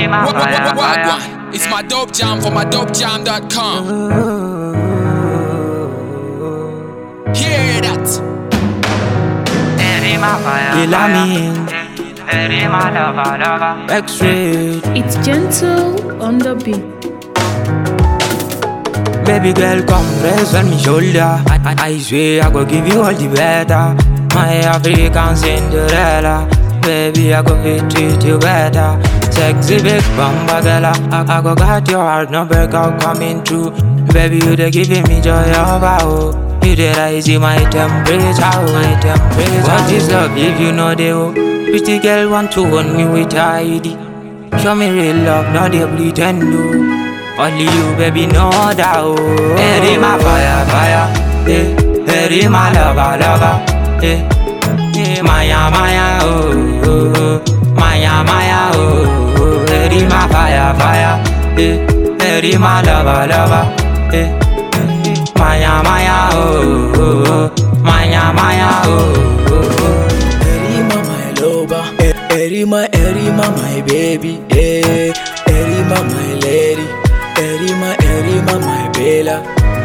What, what, fire, what, what, fire. what? It's my dope jam for my dopejam.com. Hear that? Baby, my fire, Kill me. fire. Baby, my lover, lover. X-ray, It's gentle on the beat. baby girl, come rest on me shoulder. I, I, I swear I go give you all the better. My African Cinderella, baby I go fit treat you better. Sexy big bamba girl, I, I go got your heart, no break out coming true. Baby you dey giving me joy of oh. You dey rising my temperature, oh, my temperature. What is love if you know the oh? Pretty girl want to own me with ID. Show me real love, not they pretend no. Only you, baby, know that oh. Hey, my fire, fire, hey, hey, my lover, lover, hey, hey, Maya, Maya, oh, oh, oh, Maya, Maya, oh, oh, hey, my fire, fire, hey, hey, my lover, lover, hey, hey, Maya, Maya, oh, oh, oh, Maya, Maya, oh, oh, oh. Erima, my lover. E- Erima, Erima, my baby. Eh. Erima, my lady. Erima, Erima, my bella.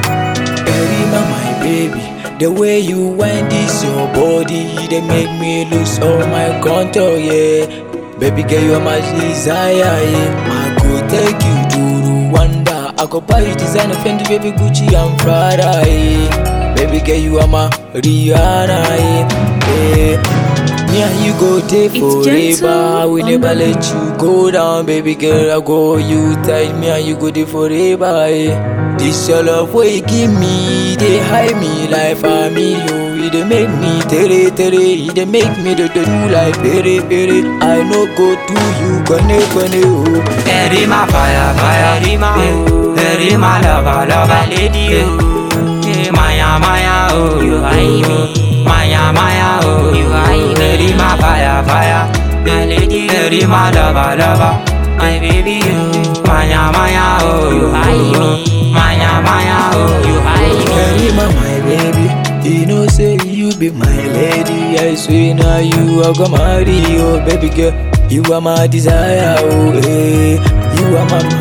Erima, my baby. The way you wind this your body, they make me lose all my control, yeah. Baby girl, you are my desire, yeah. I go take you to Rwanda. I go buy you designer Fendi, baby Gucci and Prada, yeah. Baby girl, you are my Rihanna, yeah. yeah. Me and you go day It's forever. gentle We on never the let you go down, baby girl. I go you tight. Me and you go day forever. eh. This your love way you give me, they hide me like family. Oh, it dey make me tere tere. It dey make me do do do like pere pere. I no go to you, gonna gonna oh. Hey, my fire, fire, hey, hey, my lover, lover, lady, oh. Hey, Maya, Maya, oh, you hide me. Maya, Maya, oh, you hide me. Hey, my fire, fire, my lady, hey, my lover, lover, my baby, oh. Maya, Maya, oh, you hide me. Maya, Maya, oh, you hide me. Karima, my baby, you know say you be my lady. I swear now you are gonna marry, oh baby girl. You are my desire, oh eh. You are my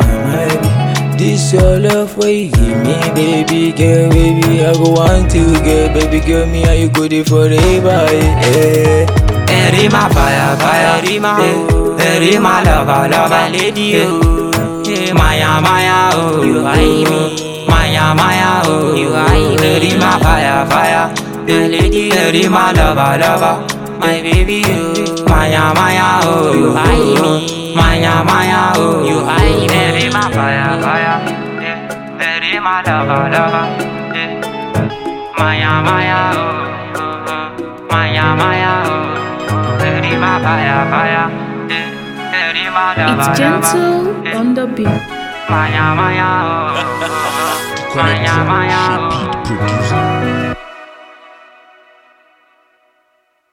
my This your love way you give me, baby girl, baby. I go want to get, baby girl, me and you go there forever, eh. eh. Hey, my fire, fire, hey, hey, my lover, lover, lady, oh. Hey, Maya, Maya, oh, you hide me. Maya, Maya, oh, you hide me. Hey, my fire, fire, hey, lady, hey, my lover, lover, my baby, oh. Maya, Maya, oh, you hide me. Maya, Maya, oh, you hide me. Hey, my fire, fire, hey, hey, my lover, lover, hey. Maya, Maya, oh, oh, oh, Maya, Maya, oh, hey, my fire, fire, hey, hey, my lover, It's lover, gentle on the beat. Maya, Maya, oh, oh, oh, Maya, Maya, oh. Producer.